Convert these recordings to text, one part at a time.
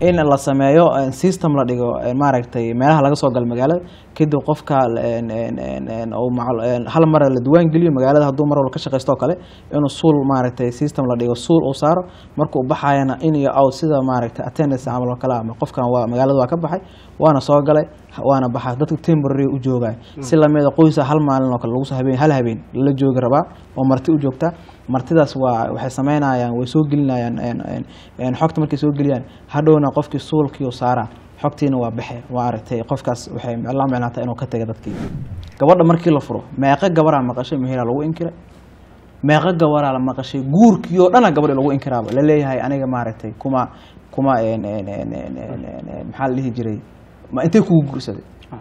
in la sameeyo eh, system la dhigo eh, maaragtay meelaha laga soo galo magaalada kadib qofka en- en- en- en uu macal- en hal mar la diwaan geliyo magaalada hadduu mar walba ka shaqaysto oo kale inuu suul maaragtay system la dhigo suul uu saaro markuu baxayana in iyo out sida maaragtay attendance camal oo kale ama qofkan waa magaalada waa ka baxay waana soo galay waana baxay dadka temporary u joogay si lamida qoysa hal maalin oo kale lagu soo habeen hal habeen la joogi rabaa oo marti u joogta martidaas waa waxay sameynayaan way soo gelinayaan en- en- en xogta markay soo geliyaan hadhowna qofkii suulkii u saaraa xogtiina waa baxe waa aragtay qofkaas waxay la micnaata inuu ka taga dadkii gabadha markii la furo meeqa gabaraa maqashay meheraa lagu inkiray meeqa gabaraa la maqashay guurkii oo dhana gabadhi lagu inkiraaba la leeyahay aniga maaragtay kuma kuma en- en- en- en- en- en- en- maxaa la dhihi jiray ma intay kugu guursaday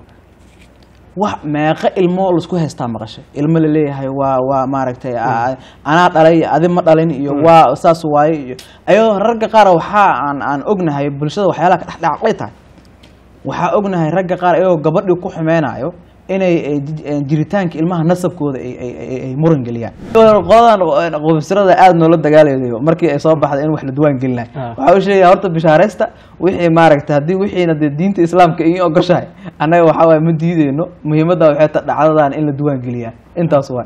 wax meeqa ilmo laisku haystaa maqashay ilmo la leeyahay waa waa maaragtay a- anaa dhalay adi ma dhalin iyo waa saas waaye iyo ayadoo ragga qaar waxaa aan aan ognahay bulshada waxyaalaha ka dhexdhacaqlay tahay waxaa ognahay ragga qaar ayagoo gabadhii ku xumeynayo inay ay ji- eh, jiritaanka ilmaha nasabkooda ay- ay ay- ay muran geliyaan qoladan qubsirada aada noola dagaalayo markii ay soo baxday in wax la diwaan gelinayo Ah. waxaa u sheegaya horta bishaareysta wixii maaragta haddii wixiina dee diinta islaamka iyo ogoshahay annaga waxaa waaye ma diideyno muhiimadda waxay ta dhacdadan in la diwaan geliyaa intaas waa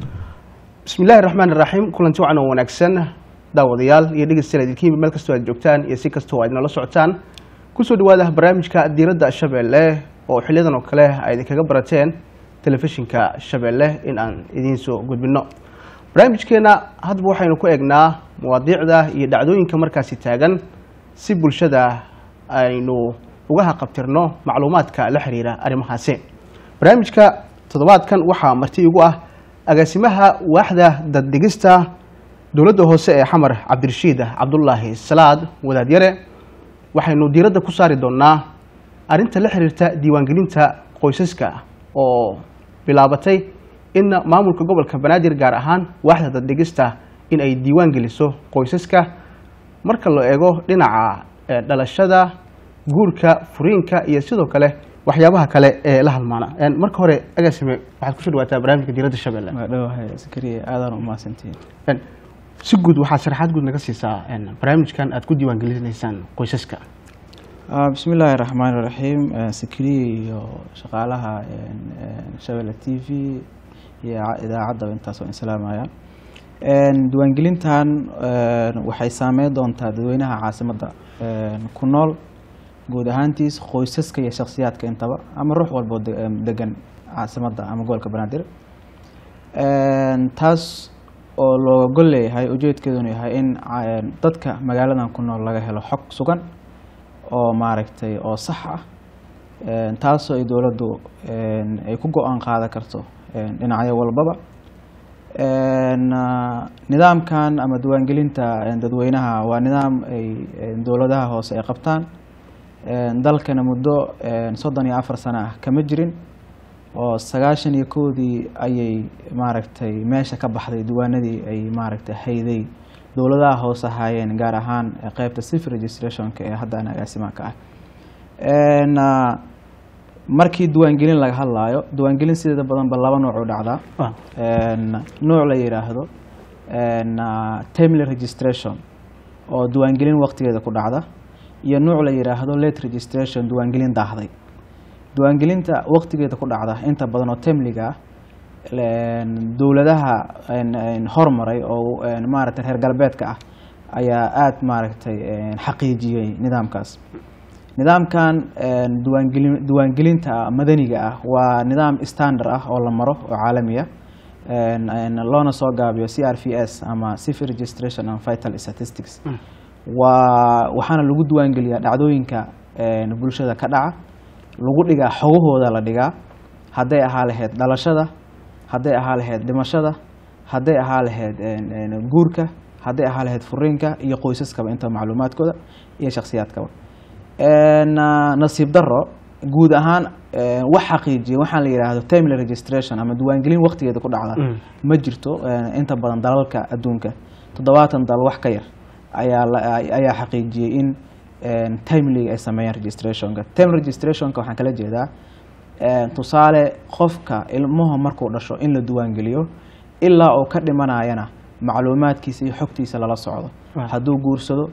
bismi illaahi raxmaan iraxiim kulanti wacan oo wanaagsan daawadayaal iyo dhegeystayaal idinka yimid meel kastoo aad joogtaan iyo si kastoo aad nala socotaan kusoo dhawaada barnaamijka diiradda shabeelle oo xiliyadan oo kale ay idinkaga barateen telefishinka shabeelle in aan idiin soo gudbino barnaamijkeena hadba waxaynu ku eegnaa mawaadiicda iyo dhacdooyinka markaasi taagan si bulshada aynu uga haqabtirno macluumaadka la xiriira arrimahaasi barnaamijka toddobaadkan waxaa marti igu ah agaasimaha waaxda daddegista dowladda hoose ee xamar cabdirashiid cabdulaahi salaad wadaadyare waxaynu diiradda ku saari doonaa arrinta la xiriirta diiwaangelinta qoysaska oo bilaabatay in maamulka gobolka banaadir gaar ahaan waaxda daddegista in ay diiwaan geliso qoysaska marka la eego dhinaca eh, dhalashada guurka furiinka iyo sidoo kale waxyaabaha kale ee la halmaana En, marka hore agaasime waxaad kusoo dhawaataa barnaamijka diiradda shabeelle waa dhawahay sakariya aadaan u mahadsantihiin En, si guud waxaad sharaxaad guud naga siisaa en, barnaamijkan aad ku diiwaangelinaysaan qoysaska Ah, bismi illaahi raxmaan iraxiim Eh, sakariya iyo shaqaalaha en, en, shabelle t v iyo ca- idaacaddaba intaas waan islaamaya En, diiwaangelintan en, waxay saameyn doontaa dadweynaha caasimadda en, ku nool guud ahaantiis qoysaska iyo shakhsiyaadka intaba ama ruux walboo de- em, degan caasimadda ama gobolka banaadir En, taas oo looga gol leeyahay ujeedkeeduna yahay in ca- en, dadka magaaladan ku nool laga helo xog sugan oo maaragtay oo sax ah En, taasoo ay dowladdu en, ay ku go-aan qaadan karto en, dhinacyo walbaba En, ah, nidaamkan ama diiwaangelinta en, dadweynaha waa nidaam ay en, dowladaha hoose ay qabtaan En, dalkana muddo en, soddon iyo afar sano ah kama jirin oo sagaashan iyo kowdii ayay maaragtay meesha ka baxday diiwaanadii ay maaragtay hayday dowladaha hoose ahaayeen gaar ahaan eh, qeybta civil registrationka ee haddana agaasimaha ka ah En, ah, markii diiwaangelin laga hadlaayo diiwaangelin sideeda badanba laba nooc u dhacdaa Ah, En, nooc la yidhaahdo en, ah, timely registration oo diiwaangelin waqtigeeda ku dhacda iyo nooc la yidhaahdo late registration diiwaangelin daahday diiwaangelinta waqtigeeda ku dhacda inta badan oo timeliga ah en, dowladaha en- en hormaray oo en, maaragtay reer galbeedka ah ayaa aada maaragtay en, xaqiijiyey nidaamkaas nidaamkan en, diiwaangelin diiwaangelinta madaniga ah waa nidaam standard ah oo la maro oo caalami ah En- en, loona soo gaabiyo c r v s ama civil registration and vital statistics waa waxaana lagu diiwaangeliyaa dhacdooyinka en, bulshada ka dhaca lagu dhigaa xogahooda la dhigaa hadday ahaa lahayd dhalashada hadday ahaa lahayd dhimashada hadday ahaa lahayd en- en, guurka hadday ahaa lahayd furiinka iyo qoysaskaba inta macluumaadkooda iyo shakhsiyaadkaba En, ah, nasiib daro guud ahaan en, wax xaqiijiya waxaan la yidhaahdo timely registration ama diiwaangelin waqtigeeda ku dhacda Mm. ma jirto en, inta badan dalalka adduunka toddobaatan dal wax ka yar ayaa la- ayaa xaqiijiyey in en, timely ay sameeyaan registrationka time registrationka waxaan kala jeedaa en, tusaale qofka ilmuhu markuu dhasho in la diiwaangeliyo ilaa uu ka dhimanayana macluumaadkiisa iyo xogtiisa lala socdo Ah. hadduu guursado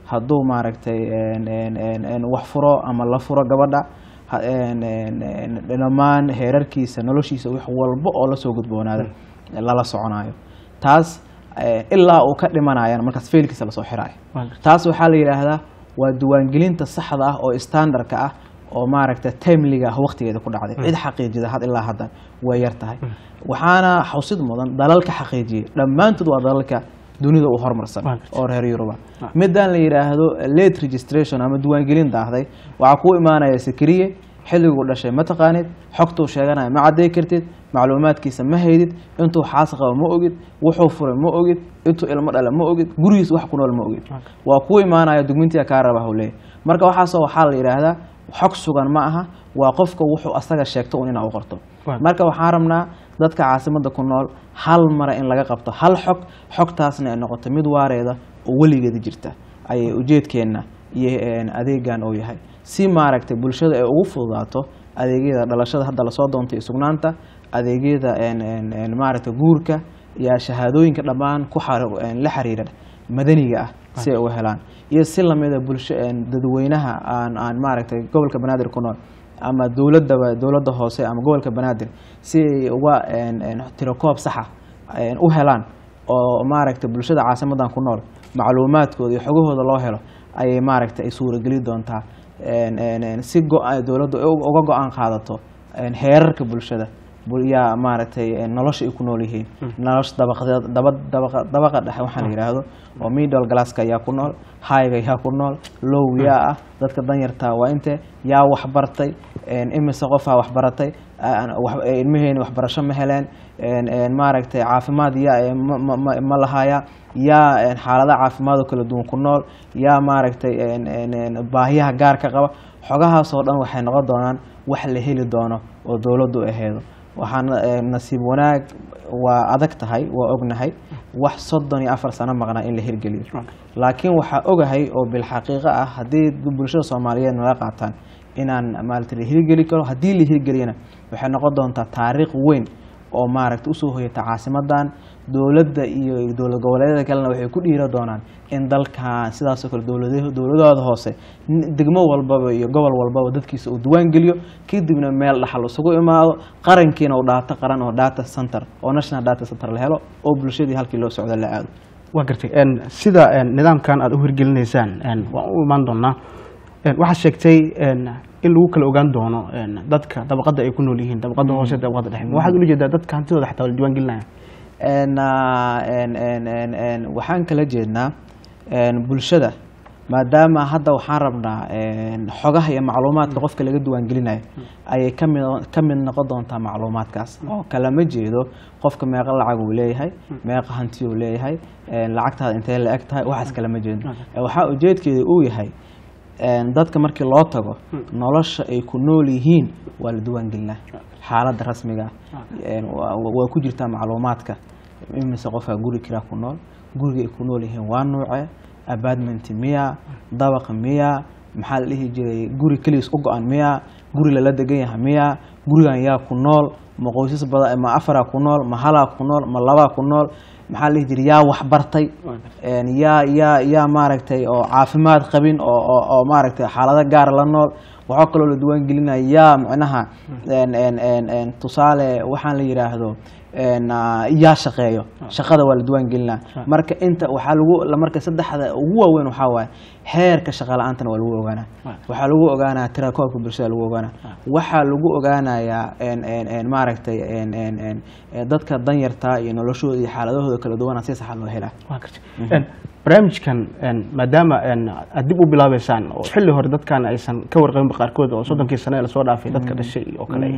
hadduu maaragtay een, een, een, een, wax furo ama la furo gabadha ha- een, een, een, dhammaan heerarkiisa noloshiisa wax walba oo lasoo gudboonaada lala soconayo taas eh, ilaa uu ka dhimanayana markaas feelkiisa lasoo xiraayo Waa gartay. taas waxaa la yidhaahdaa waa diiwaangelinta saxda ah oo standardka ah oo maaragta timeliga ah waqtigeeda ku dhacday cid xaqiijida had ilaa haddan way yar tahay waxaana xusid mudan dalalka xaqiijiyey dhammaantood waa dalalka dunida u horumarsan Waa gartay. oo reer yuruba midaan la yidhaahdo late registration ama diiwaangelin daahday waxaa kuu imaanaya sakriye xilliguu dhashay ma taqaanid xogtuu sheeganaya ma cadday kartid macluumaadkiisa ma haydid intuu xaas qabo ma ogid wuxuu furay ma ogid intuu ilmo dhala ma ogid gurigiisa wax ku nool ma ogid waa kuu imaanaya dugmintiga kaa raba hawleey marka waxaasoo waxaa la yidhaahdaa xog sugan ma aha waa qofka wuxuu asaga sheegto un inaa u qorto Waa. marka waxaan rabnaa dadka caasimada ku nool hal mara in laga qabto hal xog xogtaasna ay noqoto mid waareeda oo weligeeda jirta ayay ujeedkeenna iyo een, adeegan uu yahay si maaragtay bulshada ay ugu fududaato adeegyada dhalashada hadda lasoo doontay iyo sugnaanta adeegyada een, een, een, maaragtay guurka iyo shahaadooyinka dhammaan ku xar- een, la xiriira madaniga ah si ay uga helaan iyo si lamida bulsho een, dadweynaha aan aan maaragtay gobolka banaadir ku nool ama dowladaba dowladda hoose ama gobolka banaadir si ay uga een, een, tirakoob saxa een, u helaan oo maaragtay bulshada caasimadan ku nool macluumaadkooda iyo xogahooda loo helo ayay maaragtay ay suurageli doontaa een, een, een, si go- dowladdu ay uga go-aan qaadato een, heerarka bulshada bul- yaa maaragtay een, nolosha ay ku nool yihiin nolosha dabaqadeed- daba- dabaqa dabaqa dhexe waxaa la yidhaahdo oo middle glasska yaa ku nool highga yaa ku nool low yaa ah dadka danyartaa waa inte yaa waxbartay een, imise qofaa waxbaratay aan- wax- ilmaheeni waxbarasho ma heleen een, een, maaragtay caafimaad yaa ee ma- ma- ma- ma lahaya yaa een, xaaladaha caafimaad oo kala duwan ku nool yaa maaragtay een, een, een, baahiyaha gaarka qaba xogahaasoo dhan waxay noqon doonaan wax la heli doono oo dowladdu aheedo waxaana een, nasiib wanaag waa adag tahay waa ognahay wax soddon iyo afar sano maqnaa in la hirgeliyo laakiin waxaa ogahay oo bilxaqiiqo ah haddii bulshada soomaaliyeed naga qaataan inaan maaragta la hirgeli karo haddii la hirgeliyana waxay noqon doontaa taariikh weyn oo maaragta usoo hoyata caasimadan dowladda iyo dowlad goboleedyada kalena waxay ku dhiira doonaan in dalkan sidaasoo kale dowlada dowladahooda hoose n- degmo walbaba iyo gobol walbaba dadkiisa uu diiwaan geliyo kadibna meel dhaxal isugu imaado qarankiina uu dhaato qaran oo data center oo national data center la helo oo bulshadii halkii loo socdo la aado waa gartay een, sida een, nidaamkan aad u hirgelinaysaan een, waan u imaan doonaa Een, waxaad sheegtay een, in lagu kala ogaan doono een, dadka dabaqada ay ku nool yihiin dabaqada hoose dabaqada dhexe waxaad ula jeedaa dadka hantidooda xataa waa la diiwaan gelinaya En, ah, en, en, en, en, waxaan kala jeednaa en, bulshada maadaama hadda waxaan rabnaa en, xogaha iyo macluumaadka qofka laga diiwaangelinayo ayay ka mid ka mid noqon doontaa macluumaadkaas oo kalama jeedo qofka meeqa lacag uu leeyahay meeqa hanti uu leeyahay en, lacagtaada intee la eg tahay waxaas kalama jeedo Eh, waxaa ujeedkeeda uu yahay en, dadka markii loo tago nolosha ay ku nool yihiin waa la diiwaangelinaa xaaladda rasmiga ah En, waa waa ku jirtaa macluumaadka imise qofaa guri kiraa ku nool guriga ay ku nool yihiin waa nuuce apartment miya dabaq miya maxaa la dhihi jiray guri keligiis u go-an miya guri lala degan yahay miya gurigan yaa ku nool ma qoysas badan ma afaraa ku nool ma halaa ku nool ma labaa ku nool maxaa la dhihi jiray yaa waxbartay En, yaa yaa yaa maaragtay oo caafimaad qabin oo oo oo maaragtay xaalado gaar la nool waxaa kaloo la diiwaan gelinaya yaa micnaha en en en en tusaale waxaan la yidhaahdo en ah, yaa shaqeeyo shaqada waa la diiwaan gelinaa marka inta waxaa lagu la- marka saddexda ugu waaweyn waxaa waaye heerka shaqa la-aantana waa lagu ogaanaa waxaa lagu ogaanaa tirakoobka bulshada lagu ogaanaa waxaa lagu ogaanayaa en en en maaragtay en en en eh, dadka danyarta iyo noloshooda iyo xaaladahooda kala duwana si saxa loo helaa waa gartay Een, barnaamijkan een, maadaama een, aad dib u bilaabeysaan oo xilli hore dadkan aysan ka warqabinba qaarkood oo soddonkii sane ee lasoo dhaafay dadka dhashay oo kale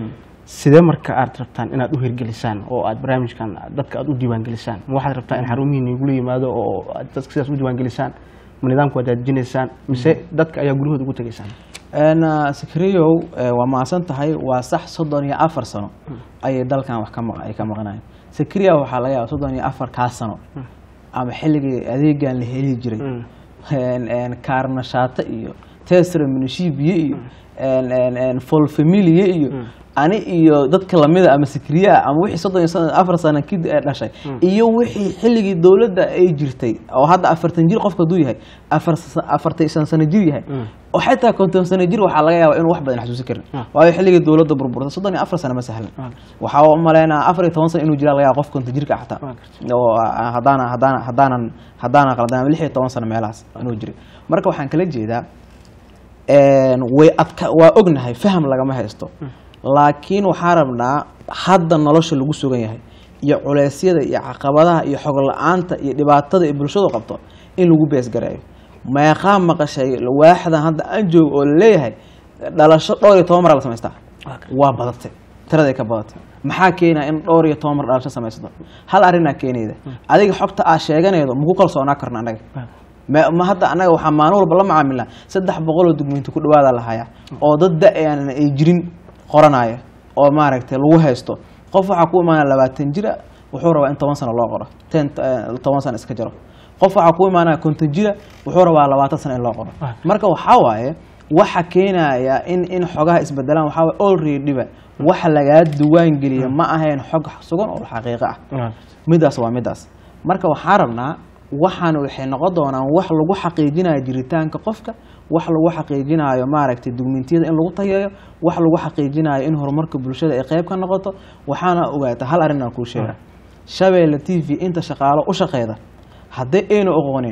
sidee marka aad rabtaan inaad u hirgelisaan oo aad barnaamijkan dadka aad u diiwaangelisaan ma waxaad rabtaa in xarumihiina igula yimaado oo aad dadka sidaas u diiwaangelisaan ma nidaamka waad daadijinaysaan mise dadka ayaa guryahooda ugu tegaysaan En, ah, sakriyow eh, waa mahadsan tahay waa sax soddon iyo afar sano ayay dalkan wax ka maq- ay ka maqnaayeen sakriya waxaa laga yaaba soddon iyo afar kaa sano ama xilligii adeegan la heli jiray En- en, kaarnashaato iyo tesra minishibiye iyo een, een, een, folfamilia iyo ani iyo dadka lamida ama sikriye ah ama wixii soddon iyo soddon- afar sano kid ee dhashay iyo wixii xilligii dowladda ay jirtay oo hadda afartan jir qofka hadduu yahay afar sa- afartan iyo shan sano jir yahay oo xataa konton sano jir waxaa laga yaabaa inuu wax badan xasuusin karin waayo xilligii dowladda burburtay soddon iyo afar sano ma sahlan waxaa u maleynaa afar iyo toban sano inuu jiraa laga yaaba qof konton jirka ah xataa oo ah, haddaana haddaana haddaanan haddaanan qaldan ama lix iyo toban sano meelahaas inuu jiray marka waxaan kala jeedaa een, way adka waa ognahay faham lagama haysto laakiin waxaa rabnaa hadda nolosha lagu sugan yahay iyo culeysyada iyo caqabadaha iyo xog la-aanta iyo dhibaatada ay bulshadu qabto in lagu beesgareeyo meeqaa maqashay waaxdan hadda aan joogo oo laleeyahay dhalasho dhowr iyo toban mar la samaystaa waa badatay tiraday ka badatay maxaa keenaya in dhowr iyo toban mar dhalasho samaysato hal arrinaa keenayda adiga xogta aa sheeganaydo maku kalsoonaa karna annaga ma ma hadda annaga waxaa maalin walba la macaamilnaa saddex boqoloo dugmiinti ku dhawaada la hayaa oo dad da-aan ay jirin qoranaya oo maaragtay lagu haysto qof waxaa ku imaanaya labaatan jira wuxuu rabaa in toban sano loo qoro ten eh, toban sano iska jaro qof waxaa ku imaanaya konton jira wuxuu rabaa labaatan sano in loo qoro marka waxaa waaye waxa keenaya in in xogaha isbedelaan waxaa waaye alreadyba waxa lagaa duwaan geliya ma ahayn xog sugan oo xaqiiqo ah midaas waa midaas marka waxaa rabnaa waxaan waxay noqon doonaan wax lagu xaqiijinayo jiritaanka qofka wax lagu xaqiijinayo maaragtay dugmintiyada in lagu tayeeyo wax lagu xaqiijinayo in horumarka bulshada ay qayb ka noqoto waxaana ogaata hal arrin aan kuu sheega shabeelle t v inta shaqaalo u shaqeyda haddii aynu oqoonin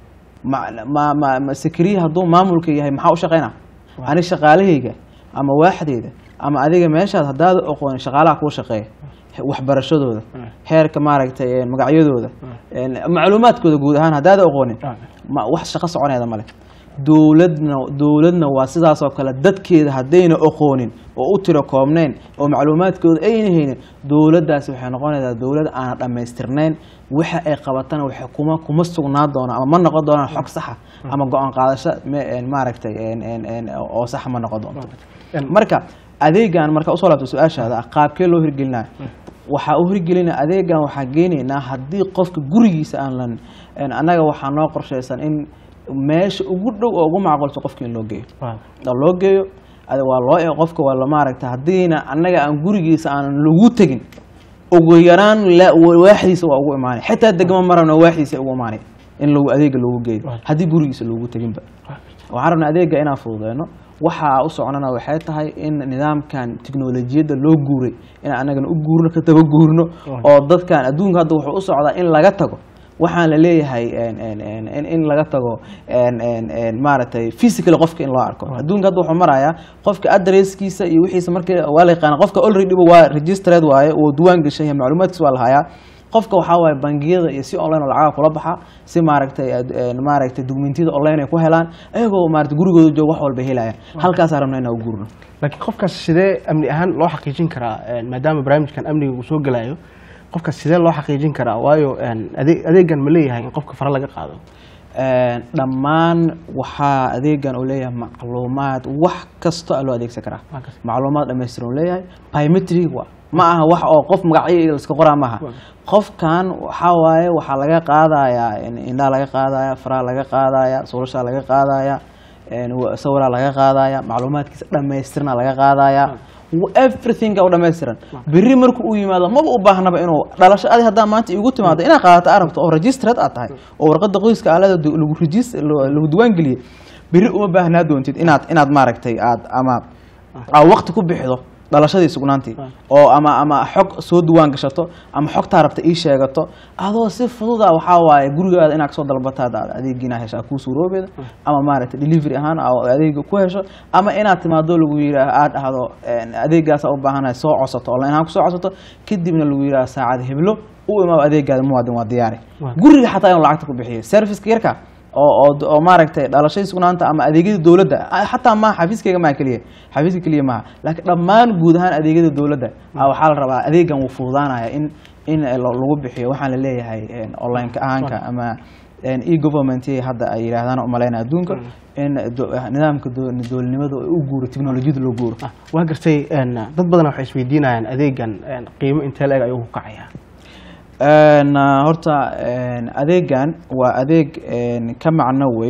ma ma ma ma sakriye hadduu maamulka yahay maxaa u shaqeynaa ani shaqaalahayga ama waaxdeyda ama adiga meeshaad haddaada oqoonin shaqaalaha kuu shaqeeya waxbarashadooda heerka maaragtay een, magacyadooda een, macluumaadkooda guud ahaan haddaada oqoonin ma wax shaqo soconeeda male dowladna dowladna waa sidaas oo kale dadkeeda haddayna oqoonin oo u tiro koobnayn oo macluumaadkooda ayna haynin dowladdaasi waxay noqonaysaa dowlad aana dhammaystirnayn waxa ay qabatana waxay kuma kuma sugnaa doona ama ma noqon doonaan xog saxa ama go-aan qaadasho me- een, maaragtay een, een, een, oo saxa ma noqon doonto marka adeegan marka usoo laabto su-aashaada ah qaabkee loo hirgelinaya waxaa u hirgelina adeegan waxaa geenaynaa haddii qofka gurigiisa aan lan een, annaga waxaa noo qorshaysan in meesha ugu dhow oo ugu macquulsan qofka in loo geeyo oo loo geeyo ade waa loo eego qofka waa la maaragta haddiina annaga aan gurigiisa aanan lagu tegin ugu yaraan la- waaxdiisa waa ugu imaanay xitaa degmo marabna waaxdiisa ugu imaanay in lagu adeega loogu geeyo haddii gurigiisa loogu teginba waxaan rabnaa adeega inaan fududeyno waxaa u soconana waxay tahay in nidaamkan tiknolojiyadda loo guuray in anagana u guurno ka daba guurno oo dadkan adduunka hadda wuxuu u socdaa in laga tago waxaan la leeyahay en- en- en- in in laga tago en- en- en maaragtay physical qofka in loo arko adduunka hadda wuxuu marayaa qofka adresskiisa iyo wixiisa markii waa la yaqaana qofka already waa registered waaye uu duwaan gashan yahay macluumaadkiisa waa la hayaa qofka waxaa waaye bangiyada iyo si online oo lacagaha kula baxa si maaragtay ad- en maaragtay dukumentiyada online ay ku helaan ayagoo maaragtay gurigooda jooga wax walba helayaan halkaasaan rabna inaan u guurno laakiin qofkaas sidee amni ahaan loo xaqiijin karaa een, maadaama barnaamijkan amniga uu soo gelayo qofkaas sidee loo xaqiijin karaa waayo een, ade- adeegan ma leeyahay in qofka fara laga qaado En, dhammaan waxaa adeegan uu leeyahay macluumaad wax kasta aa loo adeegsan karaa Waa kas- macluumaad dhammaystiran uu leeyahay biometric wa ma aha wax oo qof magacyo iska qoraa maaha qofkan waxaa waaye waxaa laga qaadayaa in- indhaha laga qaadaya faraha laga qaadaya suulashaa laga qaadaya en, wa- sawiraa laga qaadaya macluumaadkiisa dhammaystirna laga qaadaya everything u dhammaystiran berri marku uu yimaado maba u baahnaba inuu dhalasho adi haddaa maanta igu timaado inaad qaadato arabto oo registered aad tahay oo warqada qoyska aalada du- lagu regis- lagu diwaan geliyey berri uma baahnaa doontid inaad inaad maaragtay aad ama aad waqti ku bixido dhalashadii sugnaantii oo ama ama xog soo duwaan gashato ama xogtaa rabta ii sheegato adoo si fududa waxaa waaye gurigaada inaad kasoo dalbataad aad adeegiina heshaa kuu suuroobeeda ama maaragtay delivery ahaan aa adeega ku hesho ama inaad timaado lagu yidhaah aad dhahdo en, adeegaasa u baahanahay soo codsato online ahaan kusoo codsato kadibna lagu yidhaah saacad heblo u imaado adeegaada muwaadin waa diyaari Waa. guriga xataa inuu lacagta ku bixiyo serviceka yarka oo oo oo maaragtay dhalashadii sugnaanta ama adeegyada dowladda ah, xataa maaha xafiiskayga maa keliya xafiiska keliya maaha laakiin dhammaan guud ahaan adeegyada dowladda ah, waxaa la rabaa adeegan wuu fududaanaya in in lo- lagu bixiyo waxaan la leeyahay en, online-ka ahaanka ama en, e-government hadda ay yidhaahdaan umaleyna adduunka in do- nidaamka do- dowladnimada u guuro teknolojiyada loo guuro Ah, waa gartay een, dad badan waxay isweydiinayaan adeegan een, qiimo intee la-eg ayuu ku kacayaa En, uh, horta en, adeegan waa adeeg en, ka macno weyn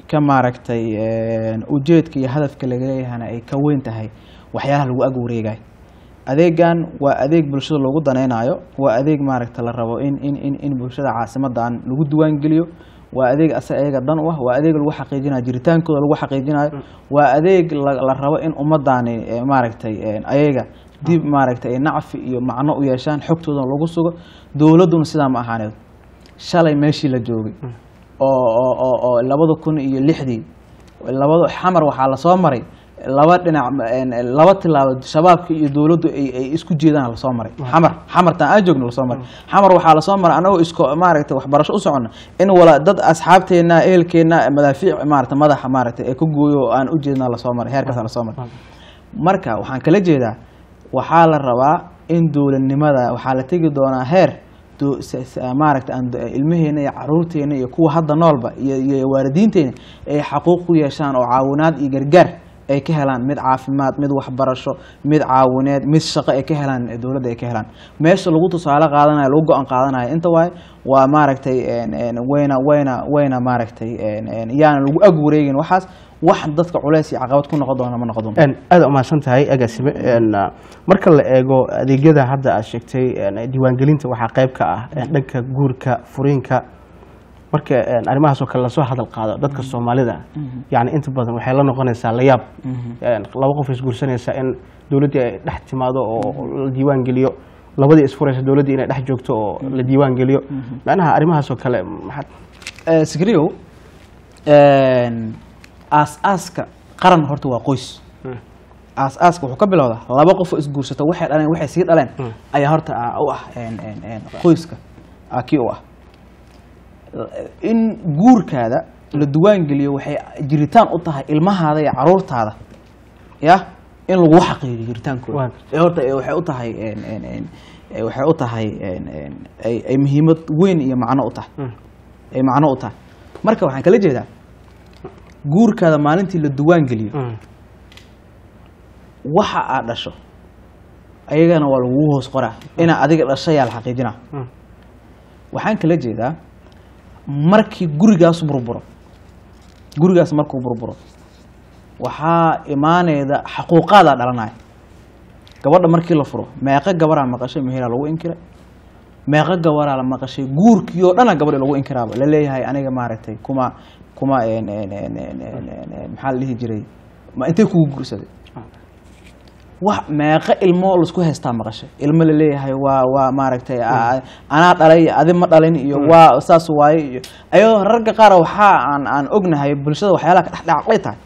ka maaragtay ujeedka iyo hadafka laga leeyahana ay ka weyn tahay waxyaalaha lagu ag wareegayo adeegan waa adeeg bulshada loogu danaynayo waa adeeg maaragta la rabo in in in in bulshada caasimadan lagu diiwaangeliyo waa adeeg asa ayaga dan u ah waa adeeg lagu xaqiijinayo jiritaankooda lagu xaqiijinayo waa adeeg la la rabo in ummadani eh, maaragtay eh, ayaga dib maaragtay ay nacfi iyo macno u yeeshaan xogtoodana lagu sugo dowladduna sidaa ma ahaaneed shalay meeshii la joogay oo oo oo oo labada kun iyo lixdii labada xamar waxaa lasoo maray laba dhinac een, laba tilaabo shabaabka iyo dowladdu ay ay isku jeedaan lasoo maray xamar xamartan aan joogno lasoo maray xamar waxaa lasoo maray anagoo isko maaragtay waxbarasho u socona in wala dad asxaabteena ehelkeena madaafiic maaragtay madaxa maaragtay ee ka gooyo oo aan u jeedna lasoo maray heerkaas lasoo maray marka waxaan kala jeedaa waxaa la rabaa in dowladnimada waxaa la tegi doonaa heer do- s- s- maaragta aan do- ilmaheena iyo caruurteena iyo kuwa hadda noolba iyo iyo waalidiinteena ay xaquuq ku yeeshaan oo caawinaad iyo gargaar ay ka helaan mid caafimaad mid waxbarasho mid caawineed mid shaqo ay ka helaan ee dowladda ay ka helaan meesha lagu tusaale qaadanayo lagu go-aan qaadanayo inta waaye waa maaragtay een, een, wayna wayna wayna maaragtay een, een, yaana lagu ag wareegin waxaas wax dadka culeys iyo caqabad ku noqon doona ma noqon doonto Een, aad umahadsan tahay agaasime Een, ah, marka la eego adeegyada hadda aad sheegtay een, diiwaangelinta waxaa qayb ka ah een, dhanka guurka furiinka marka een, arrimahaas oo kale lasoo hadal qaado dadka soomaalida yani inta badan waxay la noqonaysaa layaab Een, laba qof isguursanaysa in dowladdii ay dhex timaado oo la diiwaan geliyo labadii isfuraysa dowladdii inay dhex joogto oo la diiwaan geliyo macnaha arrimahaas oo kale maxaad Eh, sikriyow een, aas-aaska qaran horta waa qoys aas-aaska wuxuu ka bilowdaa laba qof oo isguursata waxay dhaleen waxay sii dhaleen ayaa horta ah, u ah een, een, een, qoyska ah, kii u ah in guurkaada la duwaangeliyo waxay jiritaan u tahay ilmahaada iyo caruurtaada ya in lagu xaqiijiyo jiritaankooda Waa. ee horta ee waxay u tahay een, een, een, ee waxay u tahay een, een, ay ay muhiimad weyn iyo macno u tahay ay macno u tahay marka waxaan kala jeedaa guurkaada maalintii la duwaan geliyo waxa aad dhasho ayagana waa lagugu hoos qoraa inaa adiga dhashayaa la xaqiijinaa waxaan kala jeedaa markii gurigaas burburo gurigaas markuu burburo waxaa imaaneyda xaquuqaadaa dhalanaya gabadha markii la furo meeqa gabaraa maqashay mehelaa lagu inkiray meeqa gabaraa la maqashay guurkii oo dhana gabadhi lagu inkiraaba la leeyahay aniga maaragtay kuma kuma een, een, een, een, een, een, een, maxaa la dhihi jiray ma intay kugu guursaday wax meeqa ilmo laisku haystaa maqashay ilmo la leeyahay waa waa maaragtay a- anaa dhalay iyo adi ma dhalin iyo waa saas waaye iyo ayadoo ragga qaar waxaa aan aan ognahay bulshada waxyaalaha ka dhexdhacaqlay tahay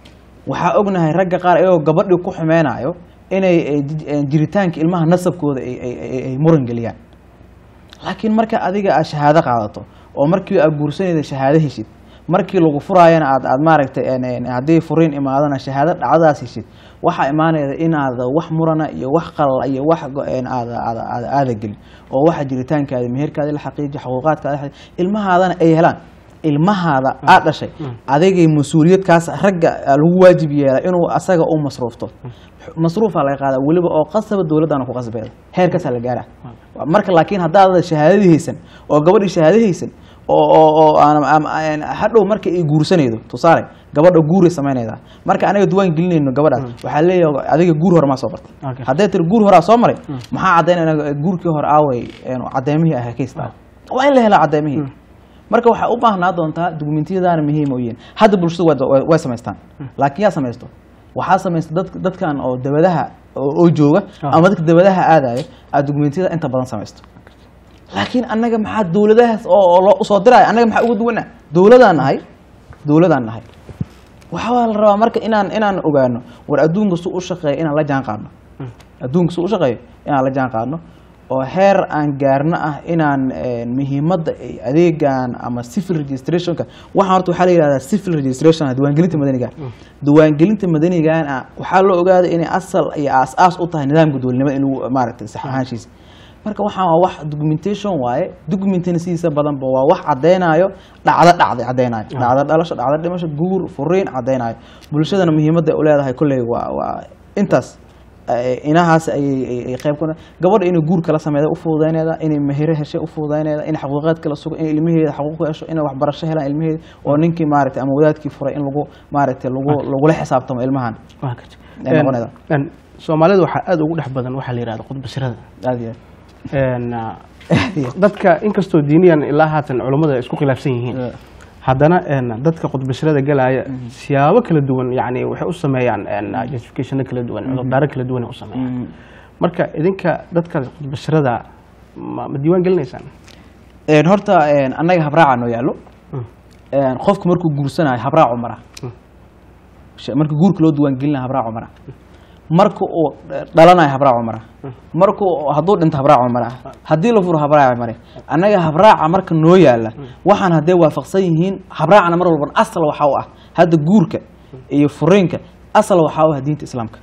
waxaa ognahay ragga qaar ayagoo gabadhii ku xumeynayo inay ay ji- een, jiritaanka ilmaha nasabkooda ay ay- ay ay muran geliyaan laakiin marka adiga aad shahaado qaadato oo markii aad guursanayda shahaado heshid markii lagu furaayana aad aad maaragtay een, een, haddii furiin imaadana shahaado dhacdadaas heshid waxaa imaanayda inaad wax murana iyo wax qalala iyo wax go- een, aada aada aada aada gelin oo waxa jiritaankaada meherkaada la xaqiijiyo xuquuqaadkaada la xaqiijiyo ilmahaadana ay helaan ilmahaada aad dhashay adigay mas-uuliyadkaas ragga lagu waajib yeela inuu asaga u masruufto masruufaa laga qaadaa weliba oo qasaba dowladdana ku qasbeeda heerkaasaa la gaaraa marka laakiin haddaad shahaadadii haysan oo gabadhii shahaado haysan oo oo oo aan am- aan- hadhow marka ay guursanaydo tusaale gabadha guuray samaynaydaa marka anaga duwaan gelinayno gabadhaas waxaa leeyahay adiga guur hore maa soo bartay Okay. hadday tiri guur horaa soo maray maxaa caddaynayna guurkii hore aaway een, caddeymihii ah kaystaa waa in la helaa caddeymihii marka waxaa u baahnaa doontaa dukumentiyadaana muhiim u yihiin hadda bulshadu waa- waa- way samaystaan laakiin yaa samaysto waxaa samaysta dad dadkan oo dabadaha oo oo jooga Ah. ama dadka dabadaha aadayo aad dukumentiyada inta badan samaysto laakiin annaga maxaa dowladahaas oo oo loo usoo diraya annaga maxaa uga duwana dowladaan nahay dowladaan nahay waxaa la rabaa marka inaan inaan ogaano war adduunka su u shaqeeya inaan la jaan qaadno adduunka su u shaqeeyo inaan la jaan qaadno oo heer aan gaarno ah inaan een, muhiimadda ay adeegan ama civil registrationka waxaan horta waxaa la yihahdaa civil registration diiwaangelinta madaniga diiwaangelinta madanigan ah waxaa loo ogaaday inay asal iyo aas-aas u tahay nidaamka dowladnimada in lagu maaragtay sax ahaanshiisa marka waxaan waa wax documentation waaye documentina sidiisa badanba waa wax caddeynayo dhacdo dhacday caddeynayo dhacdo dhalasho dhacdo dhimasho guur furiin caddeynayo bulshadana muhiimadda ay u leedahay kolley waa waa intaas Eh, inahaas ayay ay- ay qayb ku gabadha inay guur kala sameeyda u fududaynayda inay mahiro heshay u fududaynayda in xaquuqaad kala sugo in ilmaheeda xaquuq ku hesho inay waxbarasho helaan ilmaheeda oo ninkii maaragtay ama wadaadkii furay in lagu maaragtay lagu lagula xisaabtamo ilmahan waa gartay Ay noqonaydaa. Een, een, soomaalida waxaa aada ugu dhex badan waxaa la yihahda qudbasirada aad iyo Een, ah, dadka inkastoo diiniyan ilaa haatan culummada ay isku khilaafsan yihiin aad haddana een, dadka qudbasirada galaya siyaabo kala duwan yani waxay u sameeyaan een, justificationo kala duwan cudurdaaro kala duwan ay u sameeyaan Mhm. marka idinka dadka qudbasirada ma ma diiwaan gelinaysaan Een, horta een, annaga habraaca noo yaallo Mm. Een, qofku markuu guursanayo habraacu mara Mm. Sh- marka guurka loo diiwaangelinayo habraacu mara marka uu dhalanayo habraacu mara marka uu- hadduu dhinto habraacu mara haddii la furo habraacu mare annaga habraaca marka noo yaala waxaan hadday waafaqsan yihiin habraacana mar walban asal waxa u ah hadda guurka iyo furiinka asal waxa u ah diinta islaamka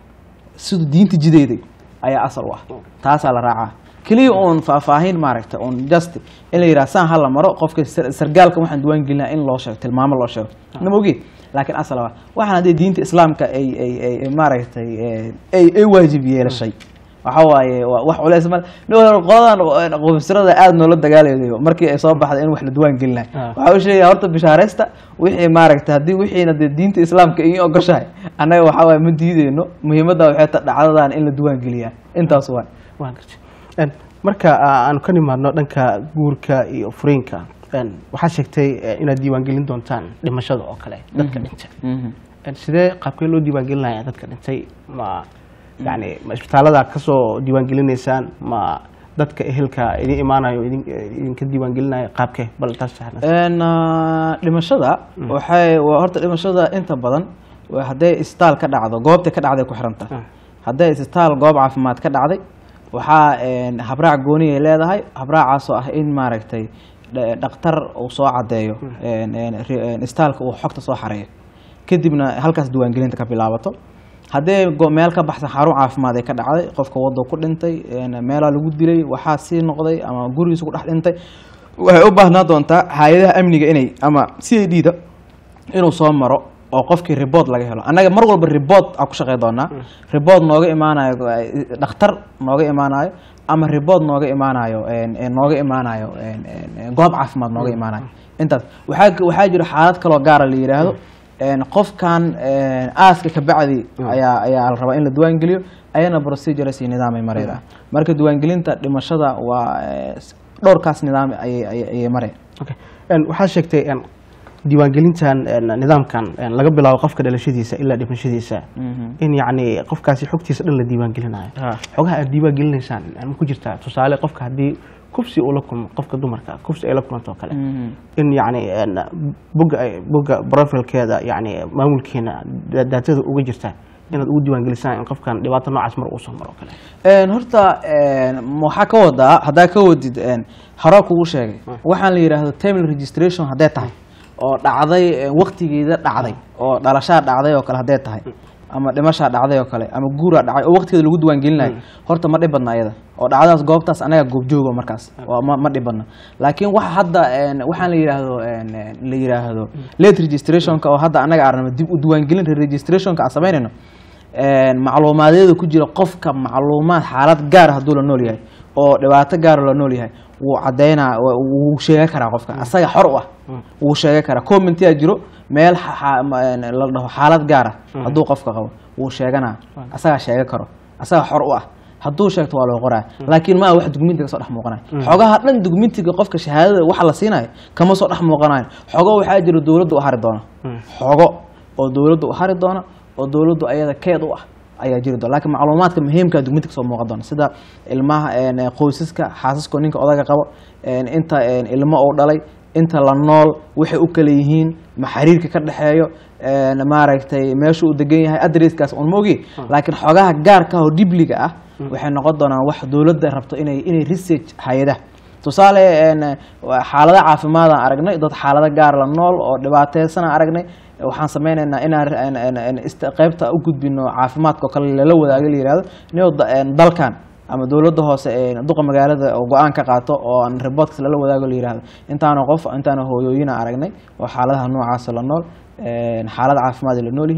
siduu diinta jideeday ayaa asal u ah taasaa la raacaa keliya uun faahfaahin maaragta uun just in la yidhaha saan hala maro qofka sar- sargaalka waxaan diiwaan gelinaa in loo sheego tilmaamo loo sheego nama ogi laakiin asal waa waxaan haddii diinta islaamka ay ay ay ay maaragtay eh, ay ay waajib yeelashay waxa waaye waa wax culeys mal qoladan qofsirada aada noola dagaalayo markii ay soo baxday in wax la diiwaan gelinayo Ah. waxa uu sheegaya horta bishaaraysta wixii maaragta haddii wixiina dee diinta islaamka ii ogoshahay annaga waxa waaye ma diideyno muhiimadda waxay ta dhacdadan in la diiwaan geliyaa intaas waay waa gartay Een, marka ah, aanu ka nimaadno dhanka guurka iyo furiinka een, waxaa sheegtay eh, inaad diiwaangelin doontaan dhimashada oo kale dadka dhintay Een, sidee qaabkee loo diiwaangelinaya dadka dhintay ma yani ma isbitaalada kasoo diiwaangelinaysaan ma dadka ehelka idin imaanayo idin- idinka diiwaangelinaya qaabkee bal taas saxna Een, ah, dhimashada waxay waa horta dhimashada inta badan waa hadday isbitaal ka dhacdo goobtay ka dhacday ku xiranta Ah. hadday isbitaal goob caafimaad ka dhacday waxaa een, habraac gooni ay leedahay habraacaasoo ah in maaragtay dha- dhakhtar uu soo cadeeyo een, een, ri- een, isbitaalka uu xogta soo xareeyo kadibna halkaas diiwaangelinta ka bilaabato haddee go- meel ka baxsan xarun caafimaad ay ka dhacday qofka waddo ku dhintay een, meelaa lagu dilay waxaa sii noqday ama gurigiisa ku dhex dhintay waxay u baahnaa doontaa hay-adaha amniga inay ama c a d da inuu soo maro oo qofkii report laga helo annaga mar walba report aan ku shaqey doonaa report nooga imaanayo eh, dhakhtar nooga imaanayo ama report nooga imaanayo een, een, nooga imaanayo een, een, een, goob caafimaad nooga imaanayo intaas waxaa waxaa jira xaalad kaloo gaara la yidhaahdo een, qofkan een, aaska kabacdi ayaa ayaa la rabaa in la diiwaangeliyo ayana procedures iyo nidaamay marayda marka diiwaangelinta dhimashada waa eh, dhowrkaas nidaam ayay ayay- ayay mareen Okay. Een, waxaa sheegtay een, diiwaangelintan een, nidaamkan een, laga bilaabo qofka dhalashadiisa ilaa dhimashadiisa in yacni qofkaasi xogtiisa dhan la diiwaangelinayo Ha. xogaha aad diiwaangelinaysaan ma ku jirtaa tusaale qofka haddii kufsi uu la kulmo qofka dumarka kufsi ay la kulanto oo kale in yacni een, bogga ay- bogga profilkeeda yacni maamulkeena da- daatada uga jirta inaad ugu diiwaangelisaan in qofkan dhibaato noocaas mar uu soo maro oo kale Een, horta een, waxaa ka wadaa haddaa ka wadid een, horaa kugu sheegay waxaan la yidhaahdo terminal registration hadday tahay oo dhacday een, waqtigeeda dhacday oo dhalashaa dhacday oo kale hadday tahay ama dhimashaa dhacday oo kale ama guuraa dhacay oo waqtigeeda lagu diiwaangelinayo horta ma dhib badna ayada oo dhacdadaas goobtaas anaga goobjooga markaas waa ma, ma dhib badna laakiin waxa hadda een, waxaan la yidhaahdo een, een, la yidhaahdo late registrationka oo hadda anaga arnamo dib u diiwaangelin registrationka aan samaynayno een, macluumaadyada ku jira qofka macluumaad xaalad gaar hadduu la nool yahay oo dhibaato gaar la nool yahay wuu cadeynaa wa- wuu sheega karaa qofka asaga xor u ah wuu sheega karaa commentia jiro meel xa- xa- ma- een, la dhaho xaalad gaar ah hadduu qofka qabo wuu sheeganaa asagaa sheega karo asaga xor u ah hadduu sheegto waa loo qoraa laakiin maa wax dugmintiga kasoo dhex muuqanayo xogaha dhan dugmintiga qofka shahaadada waxa la siinayo kama soo dhex muuqanayo xogo waxaa jira dowladda u hari doona xogo oo dowladda u hari doona oo dowladdu ayada keed u ah ayaa jiri doona laakiin macluumaadka muhiimka dugminta kasoo muuqan doona sida ilmaha een, qoysaska xaasaska ninka odaga qabo een, inta een, ilmo uu dhalay inta la nool waxay u kala yihiin ma xiriirka ka dhexeeyo een, maaragtay meesha uu degan yahay adresskaas un ma ogi laakiin xogaha gaarka ah oo dhibliga ah waxay noqon doonaan wax dowladda rabto inay inay research hay-adaha tusaale een, waa xaalado caafimaadaan aragnay dad xaalado gaar la nool oo dhibaateysanaan aragnay waxaan sameynaynaa inaan een, een, een, ist- qaybta u gudbino caafimaadka oo kale lala wadaago la yihahdo nio dalkan ama dowladda hoose ee duqa magaalada oo go-aan ka qaato oo aan reportkas lala wadaago la yihahdo intaana qof intaana hooyooyina aragnay oo xaaladaha noocaasa la nool een, xaalad caafimaad ay la nool yihiin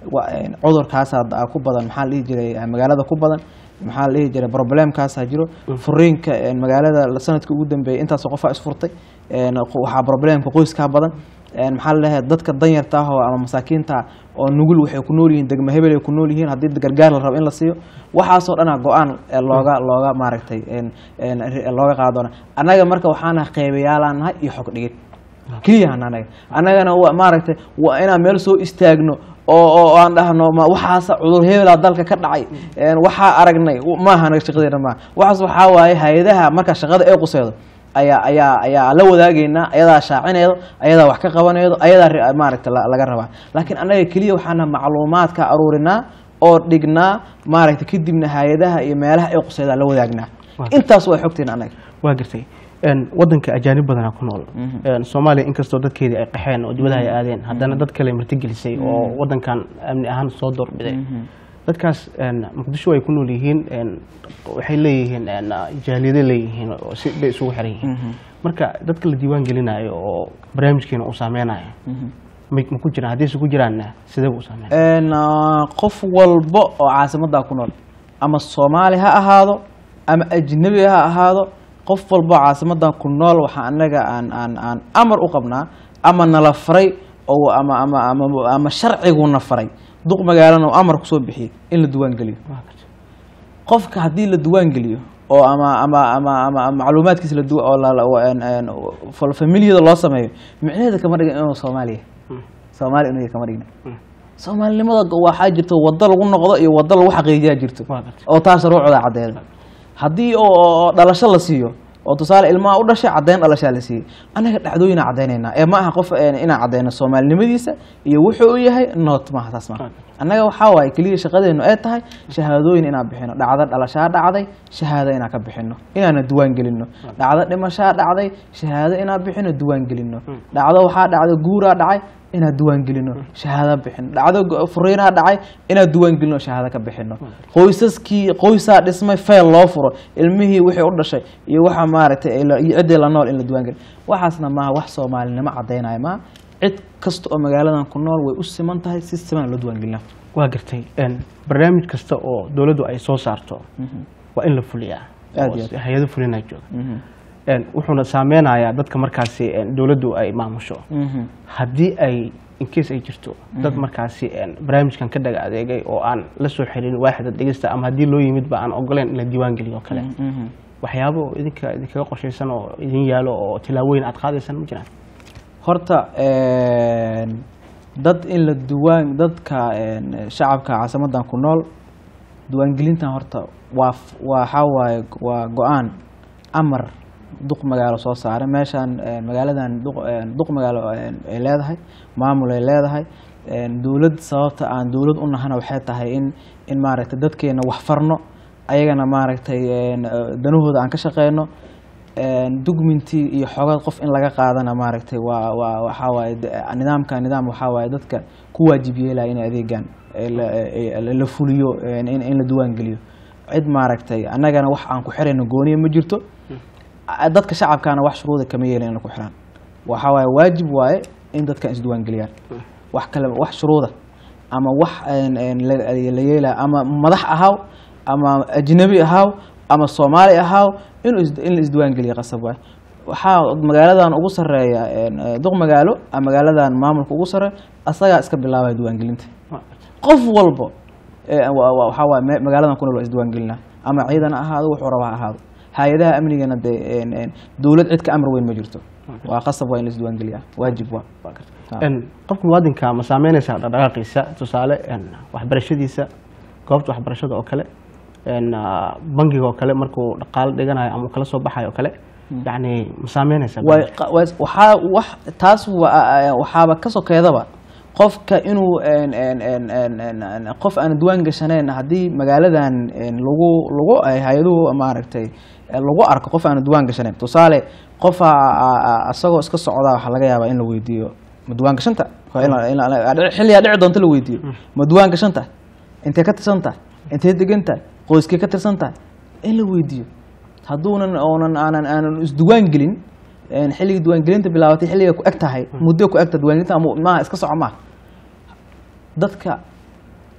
wa- een, cudurkaasaa da- ku badan maxaa la dhihi jiray eh, magaalada ku badan maxaa la dhihi jiray problemkaasaa jiro furiinka een, magaalada sanadkii ugu dambeeyay intaasoo qofaa isfurtay een, qo- waxaa problemka qoyskaa badan een, maxaa la leeyahay dadka danyarta ah oo ama masaakiinta ah oo nugul waxay ku nool yihiin degmo hebel ay ku nool yihiin haddii gargaar la rabo in la siiyo waxaasoo dhana go-aan ee looga looga maaragtay een, een, ri- looga qaadona annaga marka waxaana qeybayaalaan nahay iyo xog dhigid keliyahan anaga annagana wa- maaragtay waa inaan meel soo istaagno oo oo aan dhahno ma waxaasa cudur hebelaa dalka ka dhacay een, waxaa aragnay w- maaha anaga shaqadeena maaha waxaas waxaa waaye hay-adaha marka shaqada ee quseedo ayaa ayaa ayaa la wadaagaynaa ayadaa shaacinaydo ayadaa wax ka qabanaydo ayadaa ri- maaragta la- laga rabaa laakiin annaga keliya waxaana macluumaadka aruurinaa oo dhignaa maaragta kadibna hay-adaha iyo meelaha ay quseedaa la wadaagnaa Waa. intaas waa xogteen annaga waa gartay Een, wadanka ajaanib badanaa ku nool Een, soomaaliya inkastoo dadkeedii ay qaxeen oo dibadaha ay aadeen haddana dad kale martigelisay oo wadankan amni ahaan soo doorbiday dadkaas een, muqdisho ay ku nool yihiin een, waxay leeyihiin een, jaaliyado leeyihiin oo si bay isugu xiran yihiin marka dadka la diiwaan gelinayo oo barnaamijkeena uu saameynayo may ma ku jiraan haddii se ku jiraanna sidee buu u saameynaya een, ah, qof walba oo caasimadda ku nool ama soomaali ha ahaado ama ajnabi ha ahaado qof walba oo caasimadda ku nool waxaa anaga aan aan aan amar u qabnaa ama nala faray oo ama ama ama ama sharciguna faray duq magaalana oo amar kusoo bixiyey in la diiwaan geliyo Waa gartay. qofka haddii la diiwaan geliyo oo ama ama ama ama macluumaadkiisa la du- oo la- la- wa- een- een, fal- familiyada loo sameeyo micnaheeda kama dhigin inuu soomaaliya soomaali inuu yahay kama dhigna soomaalinimada go- waxaa jirto wado lagu noqdo iyo wado lagu xaqiijiyaa jirto Waa gartay. oo taas ruucda caddeeda haddii oo- oo oo dhalasho la siiyo oo tusaale ilmaha u dhashay caddeyn dhalashaa la siiyey annaga dhacdooyinaa caddeynaynaa ee ma aha qof een, inaan caddeyno soomaalinimadiisa iyo wuxuu u yahay noot maaha taas maaha annaga waxaa waaye keliya shaqadeenu ay tahay shahaadooyin inaan bixino dhacdo dhalashaa dhacday shahaado inaan ka bixino inaana diiwaan gelino dhacdo dhimashaa dhacday shahaado inaan bixino diiwaan gelino dhacdo waxaa dhacday guuraa dhacay inaan diiwaan gelino shahaado bixino dhacdo go- furiinaa dhacay inaan diiwaan gelino shahaado ka bixino qoysaskii qoysaa dhismay fayl loo furo ilmihii wixii u dhashay iyo waxa maaragtay ay la- iyo ciddii la nool in la diiwaan geliyo waxaasna maaha wax soomaalinimo caddaynaya maaha cid kasta oo magaaladan ku nool way u siman tahay si siman loo diiwaan gelina waa gartay Een, barnaamij kasta oo dowladdu ay soo saarto waa in la fuliyaa Aad oo iyo aad. hay-ado fulinaa jooga Een, wuxuuna saameynayaa dadka markaasi een, dowladdu ay maamusho haddii ay incase ay jirto dad markaasi een, barnaamijkan ka dhaga adeegay oo aan la soo xirin waaxda dhegeysta ama haddii loo yimid ba aan ogoleyn in la diiwaan geliyo oo kale waxyaabo oo idinka idinkaga qorshaysan oo idin yaalo oo tilaabooyin aad qaadaysaan ma jiraan horta een, dad in la diiwaan dadka een, shacabka caasimadan ku nool diiwaangelintan horta waa f- waxaa waaye waa go-aan amar duq magaalo soo saaray meeshaan een, magaaladan duq een, duq magaalo een, ay leedahay maamul ay leedahay een, dowlad sababta aan dowlad u nahana waxay tahay in in maaragtay dadkeena wax farno ayagana maaragtay een, eh, danahooda aan ka shaqeyno een, dugmintii iyo xogad qof in laga qaadana maaragtay waa waa waxaa waaye de- nidaamka nidaam waxaa waaye dadka ku waajib yeelaya in adeegan ee la- ee- ee la fuliyo een, in in la diiwaan geliyo cid maaragtay annagana wax aan ku xirayno gooniya ma jirto a- dadka shacabkaana wax shuruuda kama yeelin in la ku xiraan waxaa waaye waajib waaye in dadkan isdiiwaan geliyaan wax kale wax shuruuda ama wax een- een la la yeelaya ama madax ahaaw ama ajnabi ahaaw ama soomaali ahaaw inuu is- in la isdiiwaan geliyo qasab waay waxaa magaaladan ugu sareeya een, eh, duq magaalo ama magaaladan maamulka ugu sareeya asagaa iska bilaabaya diiwaangelinta qof walbo ee, wa- wa- waxaa waaye me- magaaladan ku nool waa isdiiwaan gelinaa ama ciidan ha ahaado wuxuu rabaa ha ahaado hay-adaha amnigana dee een, een, dowlad cid ka amar weyn ma jirto waa qasab waa in la isdiiwaan geliyaa waajib waa Ha. Een, qofka muwaadinka ma saameynaysaa dhaqdhaqaaqiisa tusaale een, waxbarashadiisa goobta waxbarashada oo kale een, ah, bangiga oo kale markuu dhaqaalo dhiganayo ama uu kala soo baxayo oo kale yacni ma saameynaysaa way qa- way- waxaa wax taas waa- waxaaba ka sokeedaba qofka inuu een- een- een- een- een- een- qof aan diiwaan gashanayn haddii magaaladan een, lagu lagu ay hay-aduhu maaragtay eh, lagu arko qof aan diiwaan gashanayn tusaale qofa isagoo iska socda waxaa laga yaabaa in la weydiiyo ma diiwaan gashanta Waa in la- in la- dhici- xilligaa dhici doonta la weydiiyo ma diiwaan gashanta intee ka tirsan tahay intee degan tahay qoyskee ka tirsan tahay in la weydiiyo hadduunan oonan aanan aanan isdiiwaan gelin een, xilligii diiwaangelinta bilaabatay xilliga ku eg tahay muddo ku egta diiwaangelinta ama maaha iska soco maaha dadka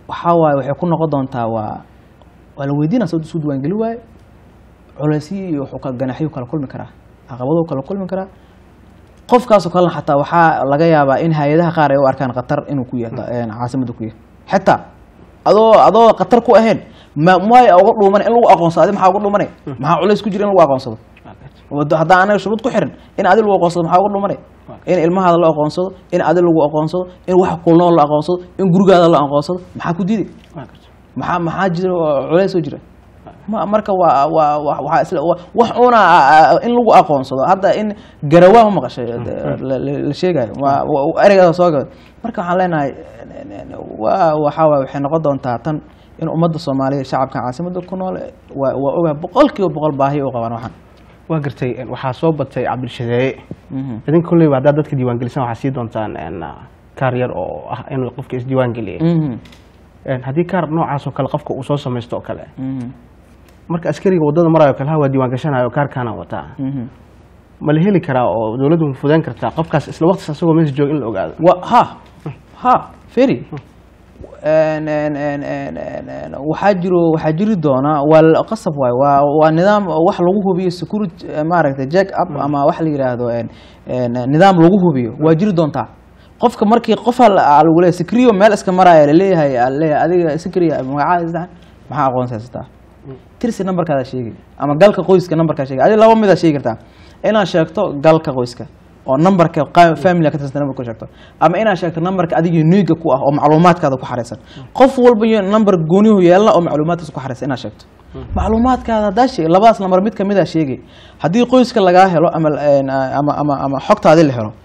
waxaa waaye waxay ku noqon doontaa waa waa la weydiinaa sababta isu diiwaangeli waaye culeysyo iyo wuxuu kala ganaxyo kala kulmi karaa caqabado kala kulmi karaa qofkaasoo kalena xataa waxaa laga yaabaa in hay-adaha qaar ay u arkaan khatar inuu ku yahay caasimada ku yahay xitaa adoo adoo khatar ku ahayn ma maay uga dhuumanay in lagu aqoonsado adi maxaa uga dhuumanay maxaa culays ku jira in lagu aqoonsado wado haddaan anaga shuruud ku xirin in adi lagu aqoonsado maxaa uga dhuumanay in ilmahaada la aqoonsado in adi lagu aqoonsado in wax kulnool la aqoonsado in gurigaada la aqoonsado maxaa ku diiday maxaa maxaa jira oo culays oo jira ma marka waa waa wa- waxaa isla wa- wax una in lagu aqoonsado hadda in garawaa ma maqashay la- la la sheegayo waa waa- ereygaada soo gabay marka waxaan leenahay waa waxaa waay waxay noqon doontaa tan in ummadda soomaaliya shacabka caasimada ku nool waa waa ogahay boqol kiiba boqol baahi u qabaan waxaan waa gartay een, waxaa soo batay cabdilshadeeye Mhm. idinka kolleyba haddaad dadka diiwaangelisan waxaa sii doontaan een, kaar yar oo ah inuu qofka isdiiwaangeliyay Mhm. Een, haddii kaar noocaas oo kale qofka uu soo samaysto oo kale Mhm. marka askariga waddada marayo kale ha waa diiwaangashanayo kaarkaana wataa Mhm. ma la heli karaa oo dowladdu ma fudeen kartaa qofkaas isla waqtigas asagoo meesha jooga in la ogaado wa ha ha ferry En- en- en- en- en- en- waxaa jiro waxaa jiri doona waa la- qasab waay waa waa nidaam wax lagu hubiyo security eh, maaragtay jack up ama wax la yidhaahdo en- en, nidaam lagu hubiyo waa jiri doontaa qofka markii qofa lagu leeyahay sikriyo meel iska maraya laleeyahay aa laleeyahay adiga sikriya magacaada isdahan maxaa aqoonsi haysataa tirsi nambarkaada sheegi ama galka qoyska nambarkaa sheegi adiga laba midaa sheegi kartaa inaad sheegto galka qoyska oo nambarka qa- family ka tirsan nambarka ku sheegto ama inaad sheegto nambarka adiga uniga ku ah oo macluumaadkaada ku xareysan qof walba iyo nambar goonihu yeelna oo macluumaadkaas ku xareysan inaad sheegto macluumaadkaada haddaa sheeg labadaas nambar mid kamid a sheegay haddii qoyska lagaa helo ama een, ama ama ama xogtaadi la helo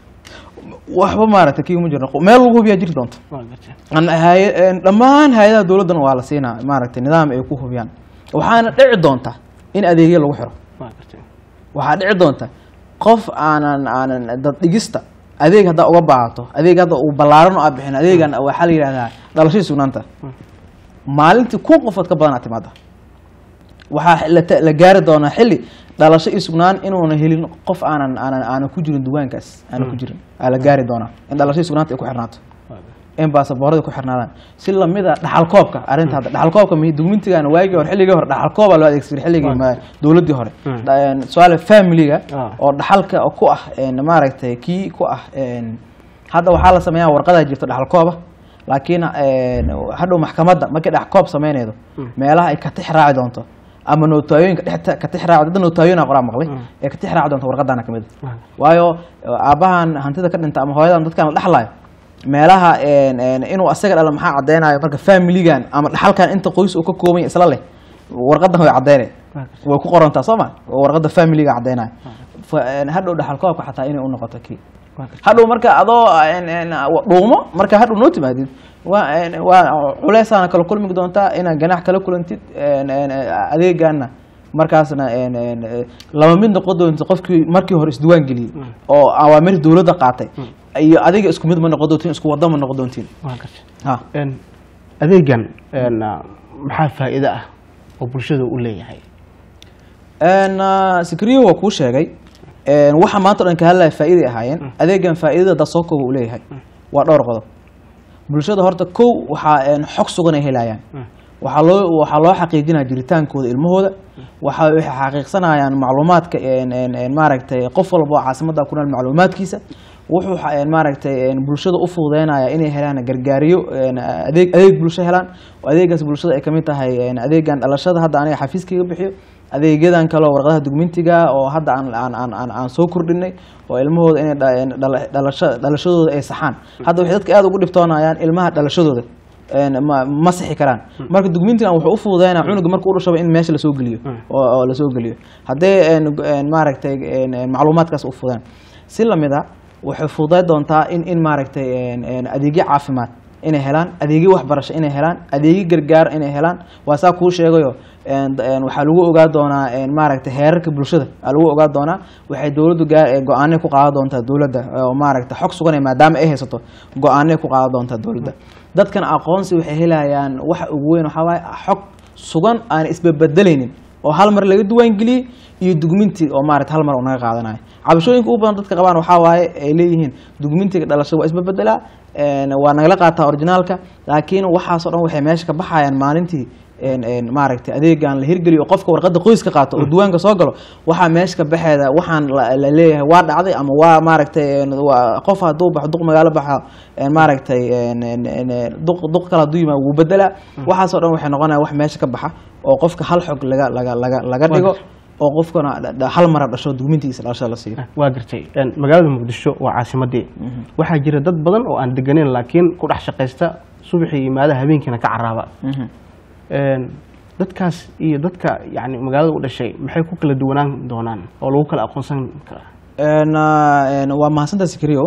waxba maaragtay kii uma jirno meel lagu hubiyaa jiri doonta waa gartay An- hay- een, dhammaan hay-adaha dowladdan waa la siinaa maaragtay nidaam ay ku hubiyaan waxaana dhici doonta in adeegyo lagu xiro waa gartay waxaa dhici doonta qof aanan aanan dad dhigista adeeg haddaa uga baahato adeeg hadda uu ballaaran oo aad bixin adeegan waxaa la yidhahdaa dhalashadii sugnaanta maalintii kun qofood ka badan aad timaada waxaa la ta- la gaari doonaa xilli dhalasho iyo sugnaan inuuna helin qof aanan aanan aanan ku jirin duwaankaas aanan ku jirin aa la gaari doonaa in dhalashadii sugnaanta ay ku xirnaato waa gartay in baasaboorada ku xirnaadaan si lamida dhaxalkoobka arrinta hadda dhaxalkoobka mi dukumentigan waagii hore xilligii hore dhaxalkooba loo adeegsan jiray xilligii ma- dowladdii hore Mm. Dha- een, su-aale familiga Ah. oo dhaxalka ku ah een, maaragtay kii ku ah een, hadda waxaa la sameeyaa warqadaa jirta dhaxalkooba laakiin een, hadhow maxkamadda markay dhaxalkoob sameynaydo meelaha ay ka tix raaci doonto ama nootaayoyinka dhexta ka tix raaci dad nootaayoyin aa qoraa maqlay ee ka tix raaci doonto warqadana kamid a waa waayo aabbahan hantida ka dhinta ama hooyadan dadkan la dhexlayo meelaha een, een, inuu asaga dhala maxaa caddeynayo marka familigan ama dhaxalkan inta qoys uu ka kooban yahay isla leh warqadan way caddeynay waa gartay way ku qorantaa soo ma warqada familiga caddeynayo Fa- een, hadhow dhaxalkoobka xataa inay u noqoto kii waa gartay hadhow marka adoo een, een, dhuumo marka hadhow noo timaadid waa een, waa culeysaana kala kulmi doontaa inaad ganax kala kulantid een, een, adeegana markaasna een, een, laba mid noqon doonta qofkii markii hore isdiwaan geliyey oo awaamir dowladda qaatay iyo adiga isku mid ma noqon doontiin isku wada ma noqon doontiin waa gartay ha Een, adeegan een, maxaa faa'iido ah oo bulshada u leeyahay een sikriyo waa kuu sheegay een waxa maanta o dhan ka hadlaya faa'iiday ahaayeen adeegan faa'iidada dasookoga uu leeyahay waa dhowr qodob bulshada horta kow waxaa een xog sugan ay helayaan waxaa loo waxaa loo xaqiijinaya jiritaankooda ilmahooda waxa waxay xaqiiqsanayaan macluumaadka een een een maaragtay qof walba oo caasimada ku nool macluumaadkiisa wuxuu xa- een maaragtay een bulshada u fududeynaya inay helaan gargaariyo een adeeg adeeg bulsho helaan oo adeegaas bulshada ay kamid tahay een adeegan dhalashada hadda aniga xafiiskayga bixiyo adeegyadan kale oo warqadaha dugmentiga oo hadda aan aan aan aan, aan soo kordhinay oo ilmahooda inay dha- een dhala- dhalasho dhalashadooda ay saxaan hadda waxay dadka aada ugu dhibtoonayaan ilmaha dhalashadooda een ma ma sixi karaan marka dugmentigan wuxuu u fududeynaa cunuga marka u dhashaba in meesha lasoo geliyo oo oo lasoo geliyo haddee een een maaragtay een een macluumaadkaas u fududeen si lamid a waxay fududay doontaa in in maaragtay een een adeegyo caafimaad inay helaan adeegyo waxbarasho inay helaan adeegyo gargaar inay helaan waa saa kuu sheegayo een een waxaa lagu ogaa doonaa een maaragtay heerarka bulshada aa lagu ogaa doonaa waxay dowladdu gaar ee go-aanay ku qaadan doontaa dowladda oo maaragtay xog sugan ee maadaama ay haysato go-aanay ku qaadan doontaa dowladda dadkan aqoonsi waxay helayaan waxa ugu weyn waxaa waaye xog sugan aan isbebedelaynin oo hal mar laga diiwaangeliyey iyo dugminti oo maarata hal mar uu naga qaadanayo cabashooyinka ugu badan dadka qabaan waxaa waaye ay leeyihiin dugmintiga dhalashada waa isbebedelaa een, waa nagala qaataa originaalka laakiin waxaasoo dhan waxay meesha ka baxayaan maalintii een, een, maaragtay adeegan la hirgeliyo oo qofka warqadda qoyska qaato oo diiwaanka soo galo waxaa meesha ka baxeeda waxaan la la leeyahay waa dhacday ama waa maaragtay een, waa qof hadduu baxo duq magaalo baxa een, maaragtay een, een, een, een, duq duq kale hadduu yimaado wuu bedelaa waxaasoo dhan waxay noqonaya wax meesha ka baxa oo qofka hal xog laga laga laga laga dhigo oo qofkana dha- dha- hal mara dhasho dugmintiisa dhalashada la siiyo waa gartay Een, magaalada muqdisho waa caasimadii waxaa jira dad badan oo aan deganeyn laakiin ku dhex shaqaysta subaxii yimaada habeenkiina ka caraaba Mhm. Een, dadkaas iyo dadka yani magaalada u dhashay maxay ku kala duwanaan doonaan oo lagu kala aqoonsan karaa Een, ah, een, waa mahadsantaa sikriyo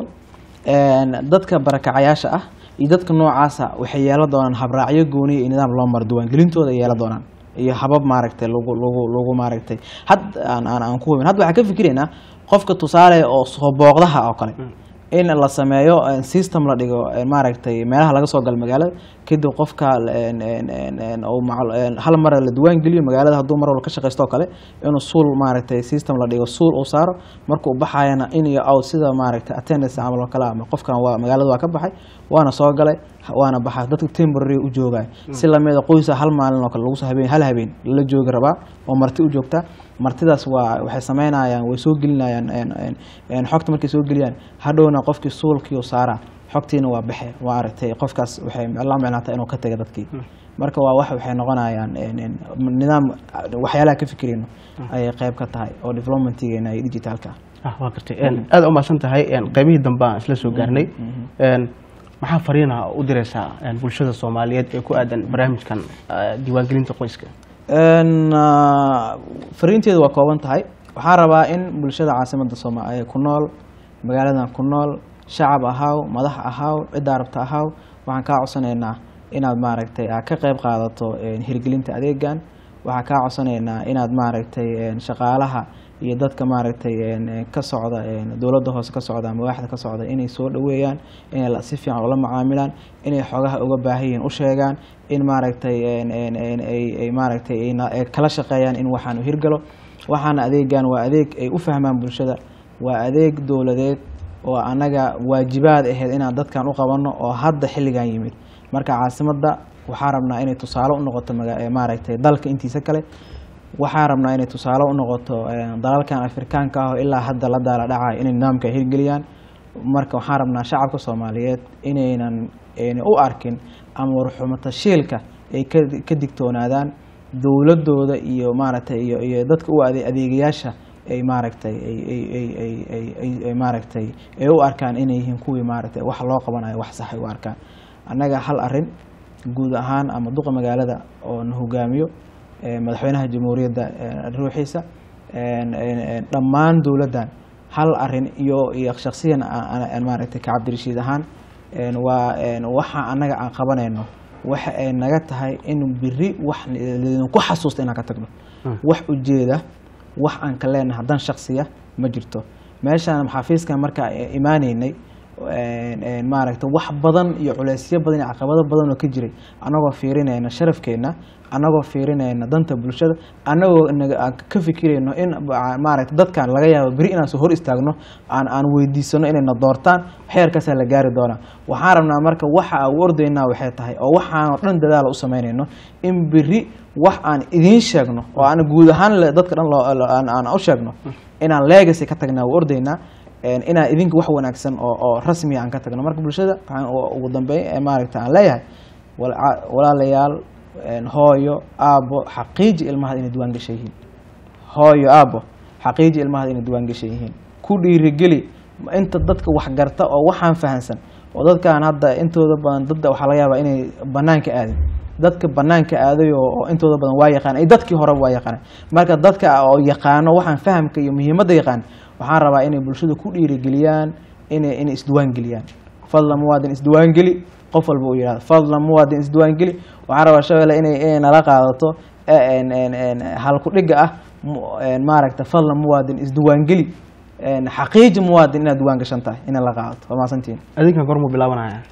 Een, dadka barakacayaasha ah iyo dadka noocaasa waxay yeelan doonaan habraacyo gooniya iyo nidaam loo maro diiwaangelintooda ay yeelan doonaan iyo habab maaragtay lagu lagu lagu maaragtay had aan aan aan ku hubin hadda waxaan ka fikiraynaa qofka tusaale oo soo booqdaha oo kale in la sameeyo een, system la dhigo een, maaragtay meelaha laga soo galo magaalada kadib qofka een, een, een, een, uu macal- een, hal mar la diiwaan geliyo magaalada hadduu mar walba ka shaqaysto oo kale inuu suul maaragtay system la dhigo suul uu saaro markuu baxayana in iyo out sida maaragtay attendance camal oo kale ama qofkan waa magaalada waa ka baxay waana soo galay waana baxay dadka temporary u joogay si lamida qoysa hal maalin oo kale lagu soo habeen hal habeen la joogi rabaa oo marti u joogta martidaas waa waxay sameynayaan way soo gelinayaan een, een, een, xogta markay soo geliyaan hadhowna qofkii suulkii saaraa xogtiina waa baxe waa aragtay qofkaas waxay la micnaata inuu ka taga dadkii marka waa wax waxay noqonayaan een, een, nidaam waxyaalaha ka fikirayno ayay qayb ka tahay oo developmentigeena iyo digitalka ah waa gartay Een, aad u mahadsan tahay Een, qaybihii dambe aan isla soo gaarnay Een, maxaa fariina u diraysaa een, bulshada soomaaliyeed ee ku aadan barnaamijkan ah, diiwaangelinta qoyska Een, ah, fariinteedu waa kooban tahay waxaan rabaa in bulshada caasimada sooma ee ku nool magaaladan ku nool shacab ahaaw madax ahaaw ciddaa rabta ahaaw waxaan kaa codsanaynaa inaad maaragtay aad ka qayb qaadato een, hirgelinta adeegan waxaan kaa codsanaynaa inaad maaragtay een, shaqaalaha iyo dadka maaragtay een, een, ka socda een, dowladda hoose ka socda ama waaxda ka socda inay soo dhoweeyaan inay la- si fiican ula macaamilaan inay xogaha uga baahan yihiin u sheegaan in maaragtay een, een, een, ay ay maaragtay ay na- ay kala shaqeeyaan in waxaan u hirgalo waxaana adeegan waa adeeg ay u fahmaan bulshada waa adeeg dowladeed oo anaga waajibaad ahayd inaan dadkan u qabanno oo hadda xilligan yimid marka caasimadda waxaa rabnaa inay tusaale u noqoto maga- ee maaragtay dalka intiisa kale waxaa rabnaa inay tusaale u noqoto een, dalalkan afrikaanka ah oo ilaa hadda la daala dhacayo inay nidaamka hirgeliyaan marka waxaan rabnaa shacabka soomaaliyeed inaynan ayna u arkin ama warxumatashiilka ay ka ka digtoonaadaan dowladooda iyo maaragtay iyo iyo dadka u ade- adeegayaasha ay maaragtay ay ay ay ay ay ay ay maaragtay ay u arkaan inay yihiin kuwii maaragtay wax loo qabanayo wax sax ay u arkaan annaga hal arrin guud ahaan ama duqa magaalada oo na hogaamiyo ee, madaxweynaha jamhuuriyadda ee, ruuxiisa een, een, een, dhammaan dowladdan hal arin iyo iyo shaksiyan aan- aan- aan maaragtay ka cabdirashiid ahaan een, waa een, waxa annaga aan qabanayno waxa ay naga tahay in biri wax ku xasuusta inaan ka tagno wax ujeeda wax aan ka leenahay haddaan shaksiya ma jirto meeshaan xafiiskan markaa imaaneynay een, een, maaragtay wax badan iyo culeysyo badan iyo caqabado badan oo ka jiray annagoo fiirinayna sharafkeenna annagoo fiirinayna danta bulshada annagoo naga- aan ka fikirayno in ba- maaragtay dadkan laga yaabo beri inaan soo hor istaagno aan aan weydiisano inayna doortaan xeerkaasaa la gaari doonaa waxaan rabnaa marka waxa aan u ordaynaa waxay tahay oo waxaan oo dhan dadaala u samaynayno in beri wax aan idiin sheegno oo aan guud ahaan le- dadka dhan loo- loo- aan aan u sheegno inaan legacy ka tagnaa u ordaynaa een, inaan idinka wax wanaagsan oo oo rasmiya aan ka tagno marka bulshada waxaan u- ugu dambeyn ee maaragta aan leeyahay wala- walaalayaal een, hooyo aabbo xaqiiji ilmaha inay diiwaan gashan yihiin hooyo aabbo xaqiiji ilmaha inay diiwaan gashan yihiin ku dhiirigeli inta dadka wax garta oo waxaan fahansan oo dadkan hadda intooda badan dadda waxaa laga yaabaa inay banaanka aadin dadka banaanka aaday oo oo intooda badan waa yaqaan ay dadkii horeba waa yaqaaneen marka dadka oo yaqaano waxaan fahamka iyo muhiimadda yaqaan waxaan rabaa inay bulshada ku dhiirigeliyaan inay inay isdiwaan geliyaan fadlan muwaadin isdiwaan geli qof walba uu yidhahdo fadlan muwaadin isdiwaan geli waxaan rabaa shabeelle inay inay nala qaadato ee, een, een, een, halku dhiga ah mu- een, maaragta fadlan muwaadin isdiwaan geli een, xaqiiji muwaadin inaad diiwaan gashan tahay inay la qaadato waa mahadsantihiin adinkan gormuu bilaabanaya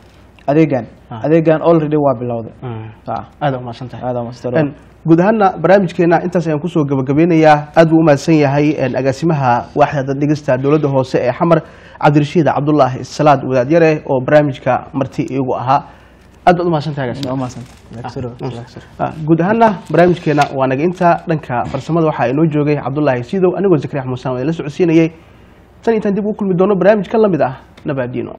adeegan Ah. adeegan already waa bilowday Ah, aada umahadsan tahay aad waa mahadsan Een, guud ahaana barnaamijkeena intaas ayaan kusoo gabagabeynayaa aad buu umahadsan yahay een, agaasimaha waaxda daddhigista dowladda hoose ee xamar cabdirashiid cabdulaahi salaad wadaadyare oo barnaamijka marti iigu ahaa aad baad umahadsan tahay agaasime. waa mahadsan Ah, guud ahaana barnaamijkeena waa naga inta dhanka farsamada waxaa inoo joogay cabdulaahi siidow anigoo zakariya xamuusan oo la socodsiinayay tan intaan dib u kulmi doono barnaamij ka lamid ah nabaadiino